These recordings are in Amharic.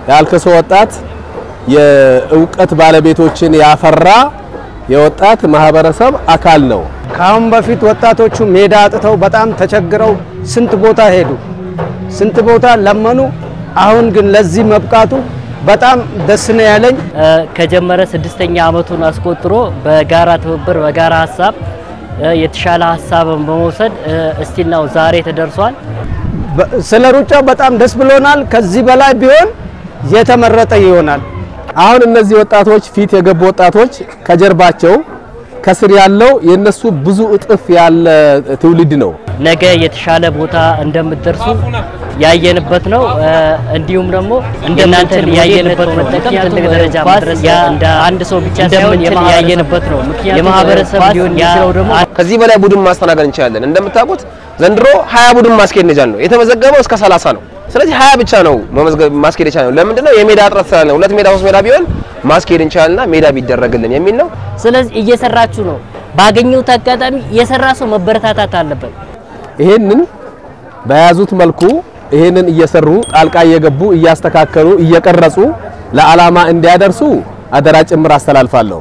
የአልከሶ ወጣት የእውቀት ባለቤቶችን ያፈራ የወጣት ማህበረሰብ አካል ነው። ከአሁን በፊት ወጣቶቹ ሜዳ አጥተው በጣም ተቸግረው ስንት ቦታ ሄዱ፣ ስንት ቦታ ለመኑ። አሁን ግን ለዚህ መብቃቱ በጣም ደስ ነው ያለኝ። ከጀመረ ስድስተኛ ዓመቱን አስቆጥሮ በጋራ ትብብር በጋራ ሀሳብ የተሻለ ሀሳብን በመውሰድ እስቲል ነው ዛሬ ተደርሷል። ስለ ሩጫው በጣም ደስ ብሎናል። ከዚህ በላይ ቢሆን የተመረጠ ይሆናል። አሁን እነዚህ ወጣቶች ፊት የገቡ ወጣቶች ከጀርባቸው ከስር ያለው የነሱ ብዙ እጥፍ ያለ ትውልድ ነው። ነገ የተሻለ ቦታ እንደምትደርሱ ያየንበት ነው። እንዲሁም ደግሞ እንደናንተ ያየንበት መጠቀም ትልቅ ደረጃ መድረስ እንደ አንድ ሰው ብቻ ሳይሆን ያየንበት ነው። የማህበረሰብ ሊሆን የሚችለው ደግሞ ከዚህ በላይ ቡድን ማስተናገድ እንችላለን። እንደምታውቁት ዘንድሮ 20 ቡድን ማስኬድ ነጃል ነው የተመዘገበው እስከ 30 ነው። ስለዚህ 20 ብቻ ነው መመዝገብ ማስኬድ የቻለው። ለምንድነው? የሜዳ እጥረት ስላለ ነው። ሁለት ሜዳ ሶስት ሜዳ ቢሆን ማስኬድ እንችላልና ሜዳ ቢደረግልን የሚል ነው። ስለዚህ እየሰራችሁ ነው። ባገኘሁት አጋጣሚ የሰራ ሰው መበረታታት አለበት። ይሄንን በያዙት መልኩ ይሄንን እየሰሩ ጣልቃ እየገቡ እያስተካከሉ እየቀረጹ ለዓላማ እንዲያደርሱ አደራ ጭምር አስተላልፋለሁ።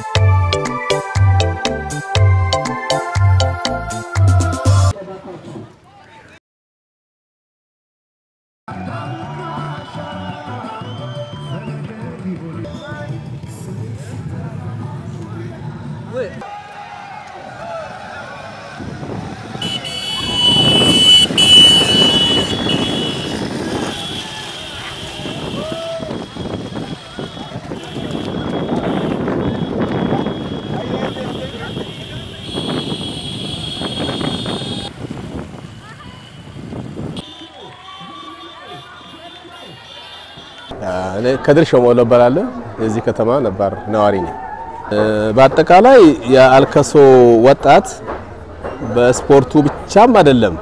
እኔ ከድር ሾሞሎ እባላለሁ። የዚህ ከተማ ነባር ነዋሪ ነኝ። በአጠቃላይ የአልከሶ ወጣት በስፖርቱ ብቻም አይደለም።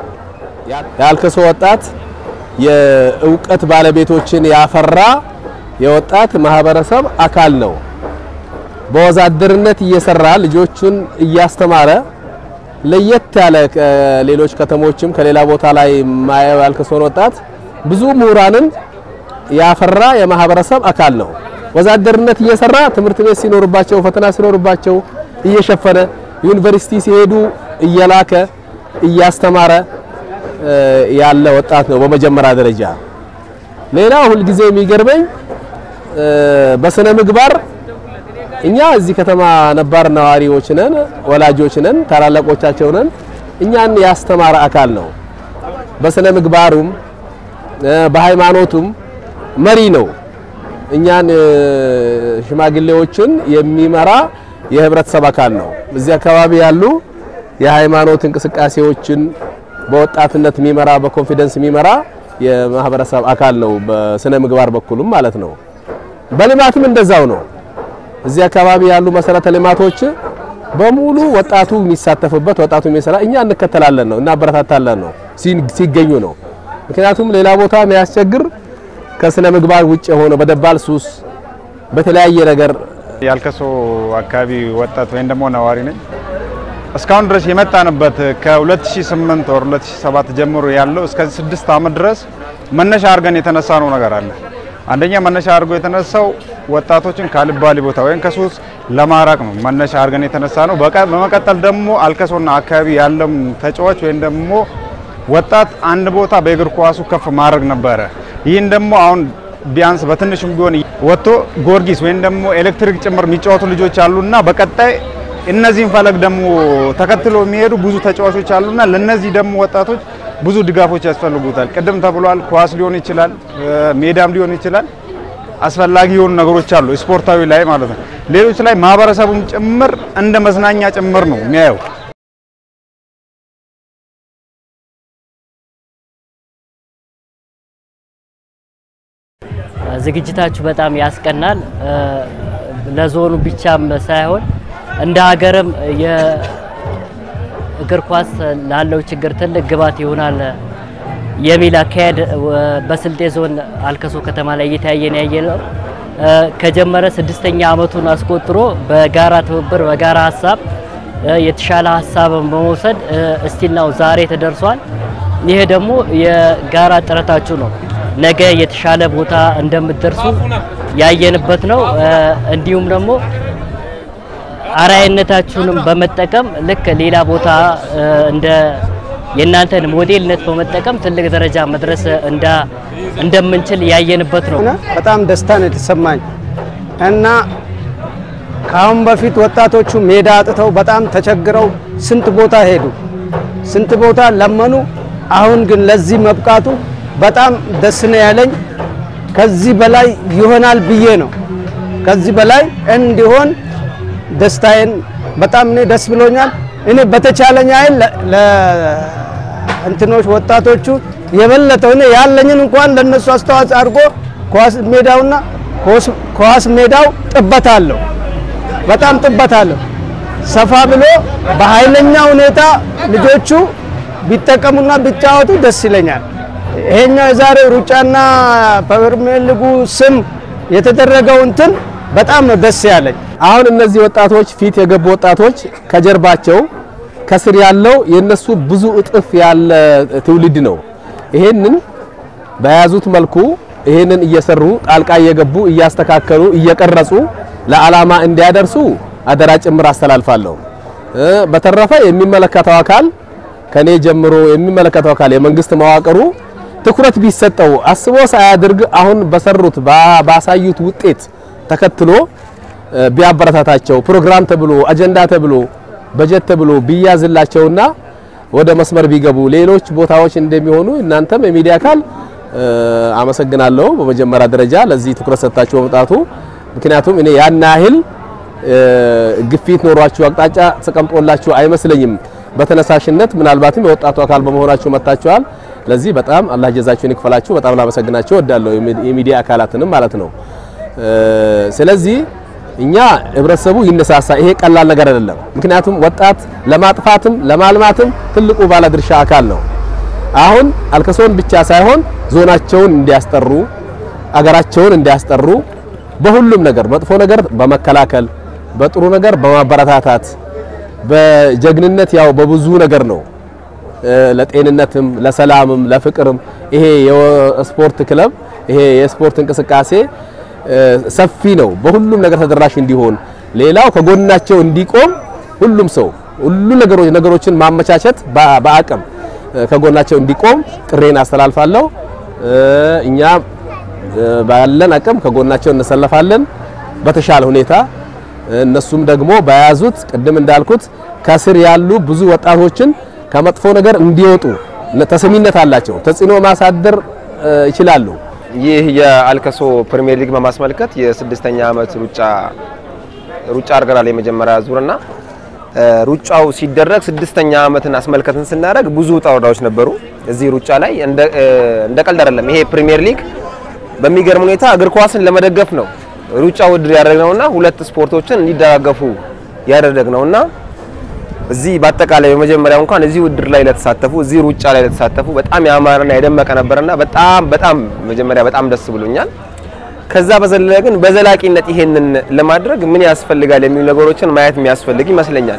የአልከሶ ወጣት የእውቀት ባለቤቶችን ያፈራ የወጣት ማህበረሰብ አካል ነው። በወዛደርነት እየሰራ ልጆቹን እያስተማረ ለየት ያለ ሌሎች ከተሞችም ከሌላ ቦታ ላይ ማየው ያልከሶን ወጣት ብዙ ምሁራንን ያፈራ የማህበረሰብ አካል ነው። ወዛደርነት እየሰራ ትምህርት ቤት ሲኖርባቸው ፈተና ሲኖርባቸው እየሸፈነ ዩኒቨርሲቲ ሲሄዱ እየላከ እያስተማረ ያለ ወጣት ነው በመጀመሪያ ደረጃ። ሌላው ሁልጊዜ የሚገርመኝ በስነ ምግባር እኛ እዚህ ከተማ ነባር ነዋሪዎች ነን፣ ወላጆች ነን፣ ታላላቆቻቸው ነን። እኛን ያስተማረ አካል ነው። በስነ ምግባሩም በሃይማኖቱም መሪ ነው። እኛን ሽማግሌዎችን የሚመራ የህብረተሰብ አካል ነው። እዚህ አካባቢ ያሉ የሃይማኖት እንቅስቃሴዎችን በወጣትነት የሚመራ በኮንፊደንስ የሚመራ የማህበረሰብ አካል ነው። በስነ ምግባር በኩልም ማለት ነው። በልማትም እንደዛው ነው። እዚህ አካባቢ ያሉ መሰረተ ልማቶች በሙሉ ወጣቱ የሚሳተፍበት ወጣቱ የሚሰራ እኛ እንከተላለን ነው እናበረታታለን ነው ሲገኙ ነው። ምክንያቱም ሌላ ቦታ የሚያስቸግር ከስነ ምግባር ውጭ የሆነ በደባል ሱስ በተለያየ ነገር የአልከሶ አካባቢ ወጣት ወይም ደግሞ ነዋሪ ነኝ። እስካሁን ድረስ የመጣንበት ከ2008 ወር 2007 ጀምሮ ያለው እስከ 6 ዓመት ድረስ መነሻ አድርገን የተነሳ ነው ነገር አለ። አንደኛ መነሻ አድርጎ የተነሳው ወጣቶችን ካልባሌ ቦታ ወይም ከሱስ ለማራቅ ነው መነሻ አድርገን የተነሳ ነው። በመቀጠል ደግሞ አልከሶና አካባቢ ያለም ተጫዋች ወይም ደግሞ ወጣት አንድ ቦታ በእግር ኳሱ ከፍ ማድረግ ነበረ። ይህን ደግሞ አሁን ቢያንስ በትንሹም ቢሆን ወጥቶ ጊዮርጊስ ወይም ደግሞ ኤሌክትሪክ ጭምር የሚጫወቱ ልጆች አሉና በቀጣይ እነዚህን ፈለግ ደግሞ ተከትሎ የሚሄዱ ብዙ ተጫዋቾች አሉና ለነዚህ ደግሞ ወጣቶች ብዙ ድጋፎች ያስፈልጉታል። ቅድም ተብሏል። ኳስ ሊሆን ይችላል፣ ሜዳም ሊሆን ይችላል። አስፈላጊ የሆኑ ነገሮች አሉ፣ ስፖርታዊ ላይ ማለት ነው። ሌሎች ላይ ማህበረሰቡም ጭምር እንደ መዝናኛ ጭምር ነው የሚያየው። ዝግጅታችሁ በጣም ያስቀናል። ለዞኑ ብቻም ሳይሆን እንደ ሀገርም የእግር ኳስ ላለው ችግር ትልቅ ግባት ይሆናል የሚል አካሄድ በስልጤ ዞን አልከሶ ከተማ ላይ እየተያየን ያየ ነው። ከጀመረ ስድስተኛ ዓመቱን አስቆጥሮ በጋራ ትብብር በጋራ ሀሳብ የተሻለ ሀሳብን በመውሰድ እስቲል ነው ዛሬ ተደርሷል። ይሄ ደግሞ የጋራ ጥረታችሁ ነው። ነገ የተሻለ ቦታ እንደምትደርሱ ያየንበት ነው። እንዲሁም ደግሞ አርአያነታችሁንም በመጠቀም ልክ ሌላ ቦታ እንደ የእናንተን ሞዴልነት በመጠቀም ትልቅ ደረጃ መድረስ እንዳ እንደምንችል ያየንበት ነው። በጣም ደስታ ነው የተሰማኝ እና ከአሁን በፊት ወጣቶቹ ሜዳ አጥተው በጣም ተቸግረው ስንት ቦታ ሄዱ፣ ስንት ቦታ ለመኑ። አሁን ግን ለዚህ መብቃቱ በጣም ደስ ነው ያለኝ። ከዚህ በላይ ይሆናል ብዬ ነው። ከዚህ በላይ እንዲሆን ደስታዬን በጣም እኔ ደስ ብሎኛል። እኔ በተቻለኝ አይል ለእንትኖች ወጣቶቹ የበለጠው እኔ ያለኝን እንኳን ለነሱ አስተዋጽኦ አድርጎ ኳስ ሜዳውና ኳስ ሜዳው ጥበት አለው፣ በጣም ጥበት አለው። ሰፋ ብሎ በኃይለኛ ሁኔታ ልጆቹ ቢጠቀሙና ቢጫወቱ ደስ ይለኛል። ይሄኛው የዛሬው ሩጫና ፕሪሚየር ሊጉ ስም የተደረገው እንትን በጣም ነው ደስ ያለኝ። አሁን እነዚህ ወጣቶች ፊት የገቡ ወጣቶች ከጀርባቸው ከስር ያለው የነሱ ብዙ እጥፍ ያለ ትውልድ ነው። ይሄንን በያዙት መልኩ ይሄንን እየሰሩ ጣልቃ እየገቡ እያስተካከሉ እየቀረጹ ለዓላማ እንዲያደርሱ አደራ ጭምር አስተላልፋለሁ። በተረፈ የሚመለከተው አካል ከኔ ጀምሮ የሚመለከተው አካል የመንግስት መዋቅሩ ትኩረት ቢሰጠው አስቦ ሳያድርግ አሁን በሰሩት ባሳዩት ውጤት ተከትሎ ቢያበረታታቸው ፕሮግራም ተብሎ አጀንዳ ተብሎ በጀት ተብሎ ቢያዝላቸውና ወደ መስመር ቢገቡ ሌሎች ቦታዎች እንደሚሆኑ እናንተም የሚዲያ አካል አመሰግናለሁ። በመጀመሪያ ደረጃ ለዚህ ትኩረት ሰጥታችሁ በመምጣቱ ምክንያቱም እኔ ያን ያህል ግፊት ኖሯችሁ አቅጣጫ ተቀምጦላችሁ አይመስለኝም። በተነሳሽነት ምናልባትም የወጣቱ አካል በመሆናችሁ መጥታችኋል። ለዚህ በጣም አላህ ጀዛችሁን ይክፈላችሁ። በጣም ላመሰግናችሁ እወዳለሁ፣ የሚዲያ አካላትንም ማለት ነው። ስለዚህ እኛ ህብረተሰቡ ይነሳሳ። ይሄ ቀላል ነገር አይደለም። ምክንያቱም ወጣት ለማጥፋትም ለማልማትም ትልቁ ባለድርሻ አካል ነው። አሁን አልከሶን ብቻ ሳይሆን ዞናቸውን እንዲያስጠሩ አገራቸውን እንዲያስጠሩ በሁሉም ነገር መጥፎ ነገር በመከላከል በጥሩ ነገር በማበረታታት በጀግንነት ያው በብዙ ነገር ነው ለጤንነትም ለሰላምም ለፍቅርም ይሄ የስፖርት ክለብ ይሄ የስፖርት እንቅስቃሴ ሰፊ ነው። በሁሉም ነገር ተደራሽ እንዲሆን ሌላው ከጎናቸው እንዲቆም ሁሉም ሰው ሁሉ ነገሮች ነገሮችን ማመቻቸት በአቅም ከጎናቸው እንዲቆም ጥሬን አስተላልፋለሁ። እኛ ባለን አቅም ከጎናቸው እንሰለፋለን በተሻለ ሁኔታ። እነሱም ደግሞ በያዙት ቅድም እንዳልኩት ከስር ያሉ ብዙ ወጣቶችን ከመጥፎ ነገር እንዲወጡ ተሰሚነት አላቸው፣ ተጽዕኖ ማሳደር ይችላሉ። ይህ የአልከሶ ፕሪሚየር ሊግ በማስመልከት የስድስተኛ ዓመት ሩጫ ሩጫ አድርገናል የመጀመሪያ ዙርና ሩጫው ሲደረግ ስድስተኛ ዓመትን አስመልከትን ስናደርግ ብዙ ውጣ ውረዶች ነበሩ። እዚህ ሩጫ ላይ እንደ ቀልድ አይደለም። ይሄ ፕሪሚየር ሊግ በሚገርም ሁኔታ እግር ኳስን ለመደገፍ ነው ሩጫ ውድድር ያደረግነውና ሁለት ስፖርቶችን እንዲደጋገፉ ያደረግነውና እዚህ በአጠቃላይ በመጀመሪያው እንኳን እዚህ ውድድር ላይ ለተሳተፉ እዚህ ሩጫ ላይ ለተሳተፉ በጣም ያማረና የደመቀ ነበርና በጣም በጣም መጀመሪያ በጣም ደስ ብሎኛል። ከዛ በዘለለ ግን በዘላቂነት ይሄንን ለማድረግ ምን ያስፈልጋል የሚሉ ነገሮችን ማየት የሚያስፈልግ ይመስለኛል።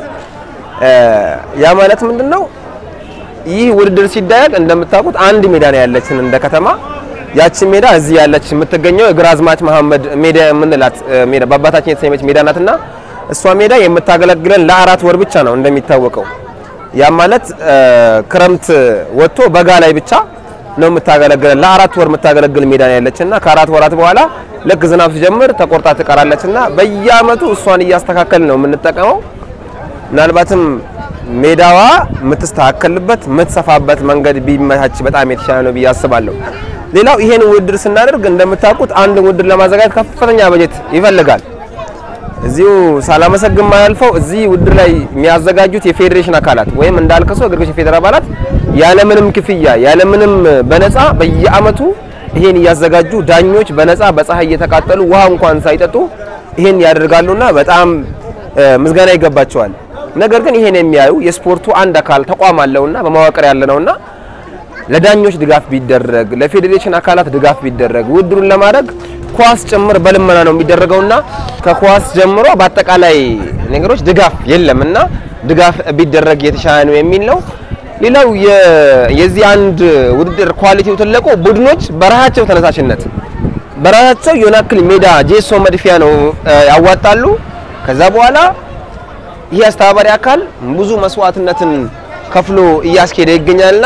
ያ ማለት ምንድነው? ይህ ውድድር ሲደረግ እንደምታውቁት አንድ ሜዳ ነው ያለችን እንደ ከተማ። ያቺ ሜዳ እዚህ ያለች የምትገኘው ግራዝማች መሐመድ ሜዳ የምንላት ሜዳ በአባታችን የተሰየመች ሜዳ ናትና እሷ ሜዳ የምታገለግለን ለአራት ወር ብቻ ነው እንደሚታወቀው። ያ ማለት ክረምት ወጥቶ በጋ ላይ ብቻ ነው የምታገለግለን። ለአራት ወር የምታገለግል ሜዳ ነው ያለችና ከአራት ወራት በኋላ ልክ ዝናብ ሲጀምር ተቆርጣ ትቀራለችና በየአመቱ እሷን እያስተካከል ነው የምንጠቀመው። ምናልባትም ሜዳዋ የምትስተካከልበት የምትሰፋበት መንገድ ቢመቻች በጣም የተሻለ ነው ብዬ አስባለሁ። ሌላው ይሄን ውድድር ስናደርግ እንደምታውቁት አንድ ውድድር ለማዘጋጀት ከፍተኛ በጀት ይፈልጋል። እዚሁ ሳላመሰግን ማያልፈው እዚህ ውድድር ላይ የሚያዘጋጁት የፌዴሬሽን አካላት ወይም እንዳልከሶ እግር ኳስ የፌዴራል አባላት ያለምንም ክፍያ ያለምንም በነፃ በየአመቱ ይሄን እያዘጋጁ ዳኞች በነፃ በፀሐይ እየተቃጠሉ ውሃ እንኳን ሳይጠጡ ይሄን ያደርጋሉና በጣም ምስጋና ይገባቸዋል። ነገር ግን ይሄን የሚያዩ የስፖርቱ አንድ አካል ተቋም አለውና በመዋቅር ያለ ነውና ለዳኞች ድጋፍ ቢደረግ ለፌዴሬሽን አካላት ድጋፍ ቢደረግ ውድድሩን ለማድረግ ኳስ ጭምር በልመና ነው የሚደረገውና ከኳስ ጀምሮ በአጠቃላይ ነገሮች ድጋፍ የለምና ድጋፍ ቢደረግ የተሻለ ነው የሚል ነው። ሌላው የ- የዚህ አንድ ውድድር ኳሊቲው ትልቁ ቡድኖች በራሳቸው ተነሳሽነት በራሳቸው የሆነ ያክል ሜዳ ጄሶ መድፊያ ነው እ፣ ያዋጣሉ። ከዛ በኋላ ይህ አስተባባሪ አካል ብዙ መስዋዕትነትን ከፍሎ እያስኬደ ይገኛልና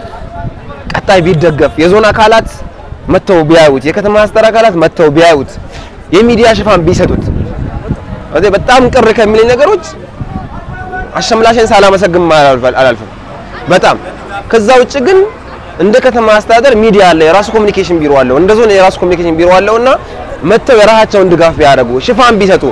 ቀጣይ ቢደገፍ የዞን አካላት መጥተው ቢያዩት፣ የከተማ አስተዳደር አካላት መጥተው ቢያዩት፣ የሚዲያ ሽፋን ቢሰጡት እዚህ በጣም ቅር ከሚለኝ ነገሮች አሸምላሽን ሳላመሰግን አላልፈ- አላልፍም። በጣም ከዛ ውጭ ግን እንደ ከተማ አስተዳደር ሚዲያ አለ፣ የራሱ ኮሚኒኬሽን ቢሮ አለው፣ እንደ ዞን የራሱ ኮሚኒኬሽን ቢሮ አለውና መጥተው የራሳቸውን ድጋፍ ቢያደርጉ ሽፋን ቢሰጡ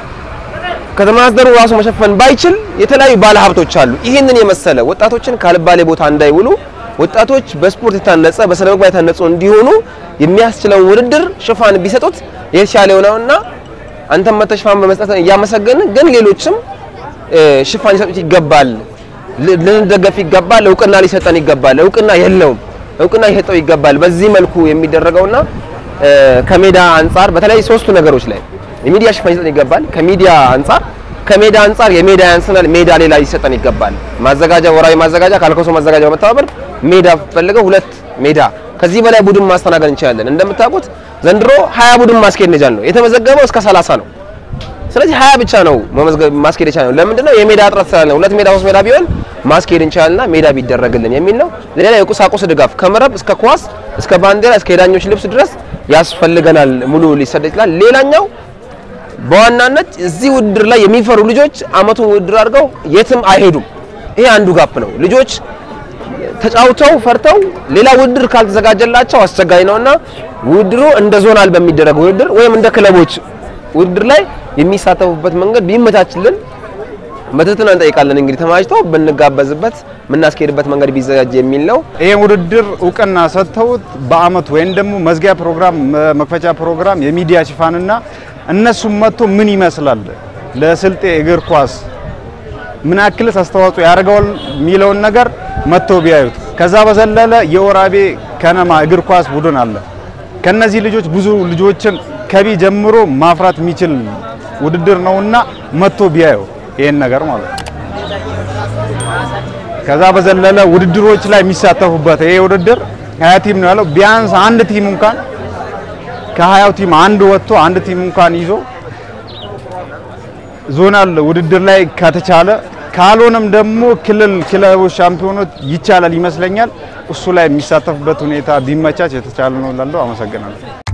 ከተማ አስተዳደሩ ራሱ መሸፈን ባይችል የተለያዩ ባለሀብቶች አሉ። ይህንን የመሰለ ወጣቶችን ካልባሌ ቦታ እንዳይውሉ ወጣቶች በስፖርት የታነጸ በስነ ምግባር የታነጹ እንዲሆኑ የሚያስችለውን ውድድር ሽፋን ቢሰጡት የተሻለ የሆነውና አንተም መተህ ሽፋን በመስጠት እያመሰገን ግን ሌሎችም እ፣ ሽፋን ሊሰጡት ይገባል፣ ል- ልንደገፍ ይገባል፣ እውቅና ሊሰጠን ይገባል። እውቅና የለውም፣ እውቅና ሊሰጠው ይገባል። በዚህ መልኩ የሚደረገውና እ፣ ከሜዳ አንጻር በተለይ ሶስቱ ነገሮች ላይ የሚዲያ ሽፋን ሊሰጠን ይገባል። ከሚዲያ አንጻር ከሜዳ አንጻር የሜዳ ያንስናል፣ ሜዳ ሌላ ሊሰጠን ይገባል። ማዘጋጃ ወራዊ ማዘጋጃ ካልኮሶ ማዘጋጃ በመተባበር ሜዳ ፈልገው ሁለት ሜዳ ከዚህ በላይ ቡድን ማስተናገድ እንችላለን። እንደምታውቁት ዘንድሮ 20 ቡድን ማስኬድ ነጃል ነው የተመዘገበው እስከ 30 ነው። ስለዚህ 20 ብቻ ነው መመዝገብ ማስኬድ የቻልነው። ለምንድን ነው የሜዳ እጥረት ስላለ፣ ሁለት ሜዳ ሶስት ሜዳ ቢሆን ማስኬድ እንችላልና ሜዳ ቢደረግልን የሚል ነው። ሌላ የቁሳቁስ ድጋፍ ከመረብ እስከ ኳስ እስከ ባንዲራ እስከ የዳኞች ልብስ ድረስ ያስፈልገናል። ሙሉ ሊሰጥ ይችላል። ሌላኛው በዋናነት እዚህ ውድድር ላይ የሚፈሩ ልጆች አመቱን ውድድር አድርገው የትም አይሄዱም። ይሄ አንዱ ጋፕ ነው። ልጆች ተጫውተው ፈርተው ሌላ ውድድር ካልተዘጋጀላቸው አስቸጋሪ ነውና ውድድሩ እንደ ዞናል በሚደረግ ውድድር ወይም እንደ ክለቦች ውድድር ላይ የሚሳተፉበት መንገድ ቢመቻችልን በትህትና እንጠይቃለን። እንግዲህ ተማጅተው ብንጋበዝበት የምናስኬድበት መንገድ ቢዘጋጅ የሚል ነው። ይህ ውድድር እውቅና ሰጥተውት በአመቱ ወይም ደግሞ መዝጊያ ፕሮግራም፣ መክፈቻ ፕሮግራም የሚዲያ ሽፋንና እነሱም መጥቶ ምን ይመስላል ለስልጤ እግር ኳስ ምን ያክልስ አስተዋጽኦ ያደርገዋል የሚለውን ነገር መጥቶ ቢያዩት። ከዛ በዘለለ የወራቤ ከነማ እግር ኳስ ቡድን አለ። ከነዚህ ልጆች ብዙ ልጆችን ከቢ ጀምሮ ማፍራት የሚችል ውድድር ነውና መጥቶ ቢያዩ ይሄን ነገር ማለት ነው። ከዛ በዘለለ ውድድሮች ላይ የሚሳተፉበት ይሄ ውድድር ሀያ ቲም ነው ያለው። ቢያንስ አንድ ቲም እንኳን ከሀያው ቲም አንድ ወጥቶ አንድ ቲም እንኳን ይዞ ዞናል ውድድር ላይ ከተቻለ ካልሆነም ደግሞ ክልል ክለቦች ሻምፒዮኖች ይቻላል ይመስለኛል። እሱ ላይ የሚሳተፉበት ሁኔታ ቢመቻች የተቻለ ነው እላለሁ። አመሰግናለሁ።